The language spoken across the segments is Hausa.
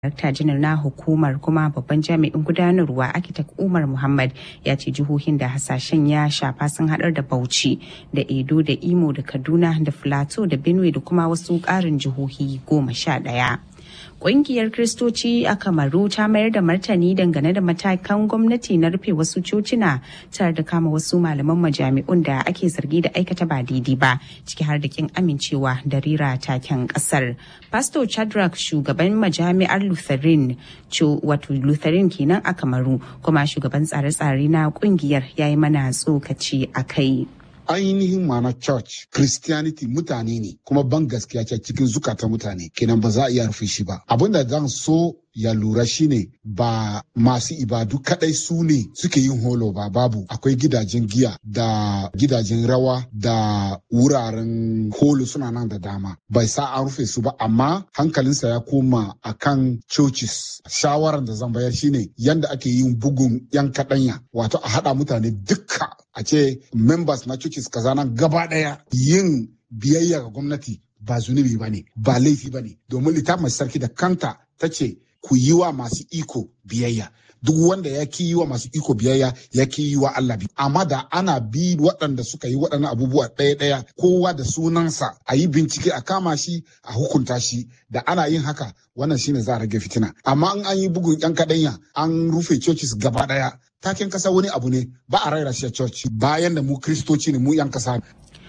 Darakta janar na hukumar kuma babban jami'in gudanarwa Akitak Umar Muhammad ya ce jihohin da hasashen ya shafa sun haɗar da Bauchi da Edo da Imo da Kaduna da Filato da Benue da kuma wasu ƙarin jihohi goma sha ɗaya. Ƙungiyar Kiristoci a Kamaru ta mayar da martani dangane da matakan gwamnati na rufe wasu cocina tare da kama wasu malaman majami'un da ake zargi da aikata ba daidai ba ciki har da kin amincewa da rira taken ƙasar. Pastor Chadrak shugaban majami'ar Lutheran wato Lutheran kenan a Kamaru kuma shugaban tsare-tsare na ƙungiyar ya yi mana tsokaci a kai. ainihin ma'ana church christianity mutane ne kuma ban gaskiya ce cikin zukata mutane kenan ba za a iya rufe shi ba abinda zan so ya lura shine ba masu ibadu kadai su ne suke yin holo ba babu akwai gidajen giya da gidajen rawa da wuraren holo suna nan da dama bai sa an rufe su ba amma hankalinsa ya koma akan churches shawaran da zan bayar shine yanda ake yin bugun yan kadanya wato a hada mutane dukka a ce members na churches kaza nan gaba daya yin biyayya ga gwamnati ba zunubi ba ne ba laifi ba ne domin littafin sarki da kanta ta ce ku yi wa masu iko biyayya duk wanda ya ki yi wa masu iko biyayya ya ki yi wa Allah bi amma da ana bi waɗanda suka yi waɗannan abubuwa ɗaya ɗaya kowa da sunansa a yi bincike a kama shi a hukunta shi da ana yin haka wannan shine za a rage fitina amma in an yi bugun yan kaɗanya an rufe churches gaba ɗaya taken kasa wani abu ne ba a raira shi a church bayan da mu kristoci ne mu yan kasa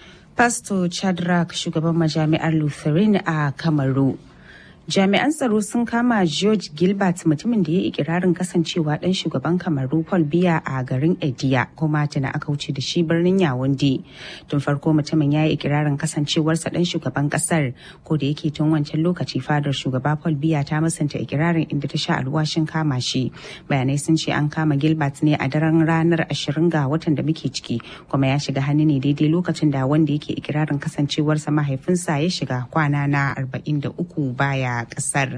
Pastor Chadrak shugaban majami'ar Lutheran a Kamaru. Jami'an tsaro sun kama George Gilbert mutumin da ya yi ikirarin kasancewa ɗan shugaban Kamaru Paul Biya a garin Ediya kuma tana aka wuce da shi birnin Yawunde. Tun farko mutumin ya yi ikirarin kasancewarsa ɗan shugaban ƙasar ko da yake tun wancan lokaci fadar shugaba Paul Biya ta musanta ikirarin inda ta sha alwashin kama shi. Bayanai sun ce an kama Gilbert ne a daren ranar 20 ga watan da muke ciki kuma ya shiga hannu ne daidai lokacin da wanda yake ikirarin kasancewarsa mahaifinsa ya shiga kwana na 43 baya kasar.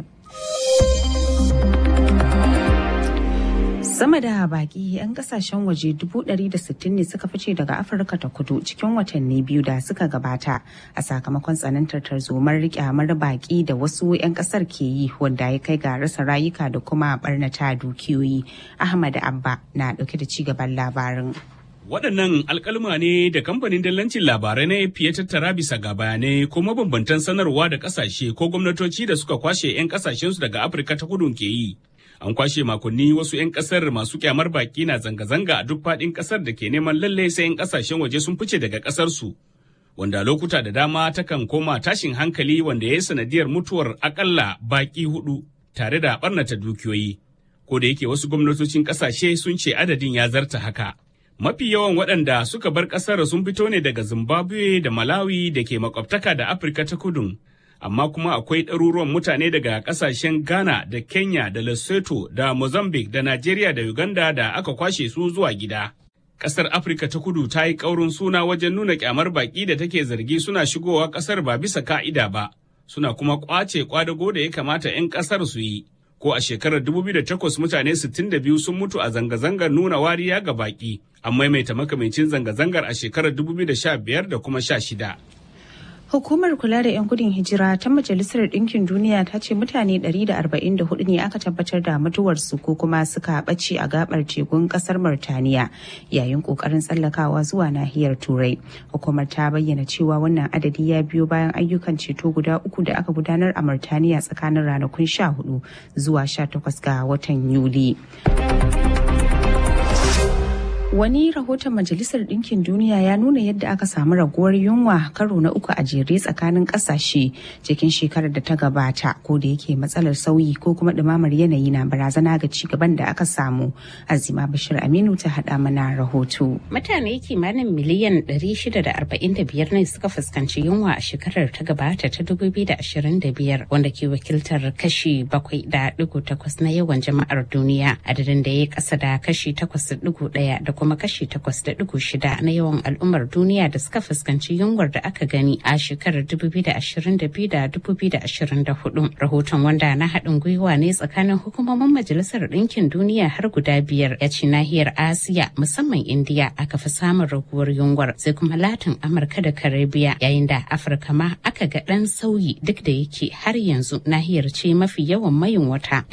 Sama da baki 'yan kasashen waje 160 ne suka fice daga Afirka ta kudu cikin watanni biyu da suka gabata a sakamakon tsanantar tarzomar kyamar baki da wasu 'yan kasar ke yi wanda ya kai ga rasa rayuka da kuma barnata dukiyoyi. Ahmad Abba na dauke da cigaban labarin. Waɗannan alkalma ne da kamfanin dallancin labarai na ya tattara bisa ga bayanai ko mabambantan sanarwa da ƙasashe ko gwamnatoci da suka kwashe 'yan ƙasashensu daga Afirka ta kudu ke yi. An kwashe makonni wasu 'yan ƙasar masu kyamar baki na zanga-zanga a duk faɗin ƙasar da ke neman lalle sai 'yan ƙasashen waje sun fice daga ƙasarsu. Wanda lokuta da dama takan koma tashin hankali wanda ya yi sanadiyar mutuwar akalla baki hudu tare da ɓarnata dukiyoyi. Ko da yake wasu gwamnatocin ƙasashe sun ce adadin ya zarta haka. Mafi yawan waɗanda suka bar ƙasar sun fito ne daga Zimbabwe da Malawi da ke makwabtaka da Afirka ta kudu. Amma kuma akwai ɗaruruwan mutane daga ƙasashen Ghana da Kenya da Lesotho da Mozambique da Najeriya da Uganda da aka kwashe su zuwa gida. Ƙasar Afirka ta kudu ta yi ƙaurin suna wajen nuna ƙyamar baƙi da take zargi suna shigowa ƙasar ba bisa ka'ida ba, suna kuma ƙwace ƙwadago da ya kamata 'yan ƙasar su yi. ko a shekarar 2008 mutane 62 sun mutu a zanga-zangar nuna wariya ga baki an maimaita makamancin zanga-zangar a shekarar 2015 da kuma 16. Hukumar kula da 'yan gudun hijira ta Majalisar Ɗinkin Duniya ta ce mutane 144 ne aka tabbatar da mutuwarsu ko kuma suka ɓace a gabar tekun ƙasar Murtaniya yayin ƙoƙarin tsallakawa zuwa nahiyar Turai. Hukumar ta bayyana cewa wannan adadi ya biyo bayan ayyukan ceto guda uku da aka gudanar a Murtaniya tsakanin ranakun 14 zuwa 18 ga watan Yuli. Wani rahoton Majalisar Ɗinkin Duniya ya nuna yadda aka samu raguwar yunwa karo na uku a jere tsakanin ƙasashe cikin shekarar da ta gabata ko da yake matsalar sauyi ko kuma ɗumamar yanayi na barazana ga ci gaban da aka samu. Azima Bashir Aminu ta haɗa mana rahoto. Mutane kimanin miliyan 645 ne suka fuskanci yunwa a shekarar ta gabata ta 2025 wanda ke wakiltar kashi 7.8 na yawan jama'ar duniya adadin da ya kasa da kashi 8.1 da kuma kuma kashi 8.6 na yawan al'ummar duniya da suka fuskanci yunwar da aka gani a shekarar 2022 da 2024. Rahoton wanda na haɗin gwiwa ne tsakanin hukumomin Majalisar Ɗinkin Duniya har guda biyar ya ce nahiyar Asiya musamman Indiya aka fi samun raguwar yunwar sai kuma Latin Amurka da Karibiya yayin da Afirka ma aka ga ɗan sauyi duk da yake har yanzu nahiyar ce mafi yawan mayin wata